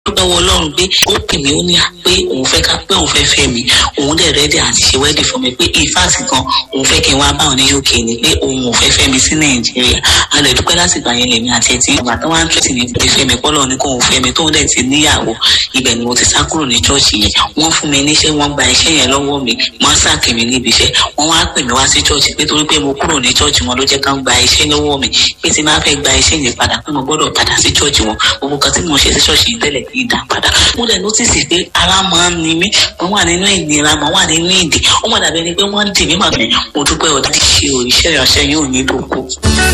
dúpẹ́ wọ ọlọ́run pé ó pè mí ó ní à pé òun fẹ́ ká pé òun fẹ́ fẹ́ mi òun dẹ̀ rẹ́dí àti ṣe wẹ́dì fún mi pé ìfáàsì kan òun fẹ́ kí n wá bá òun ní uk ni pé òun ò fẹ́ fẹ́ mi sí nàìjíríà a lè dúpẹ́ láti gbà yẹn lèmi àti ẹtí ìgbà tó wá ń tẹ̀sí ní pé fẹ́ mi pọ́lọ́ ní kó òun fẹ́ mi tóun dẹ̀ ti níyàwó ibẹ̀ ni mo ti sá kúrò ní chọ́ọ̀chì yẹn wọ́n fún mi níṣẹ́ wọ́n gba iṣẹ́ yẹn lọ́wọ́ mi wọ́n sáàkì mi níbi iṣẹ́ wọ́n wá pè mí wá sí chọ́ọ̀chì pé torí pé mo kúrò ní chọ́ọ̀chì wọn ló jẹ́ ká ń gba iṣẹ́ lọ́wọ́ mi pé tí máa fẹ́ gba iṣẹ́ yẹn padà pé mo gbọ́dọ̀ padà sí chọ́ọ̀chì wọn gbogbo kan tí mo ṣe sí chọ́ọ̀chì yìí tẹ́lẹ̀ kì í dá padà mo dẹ̀ nọ́tìsì pé ara máa ń ni mí mo wà nínú ìnira mo wà nínú ìdè ó mà dàbí ẹni pé wọ́n ń dì mí mà mí mo dúpẹ́ ọ̀dà ti ṣe òrìṣẹ́ ìránṣẹ́ yóò ní lóko.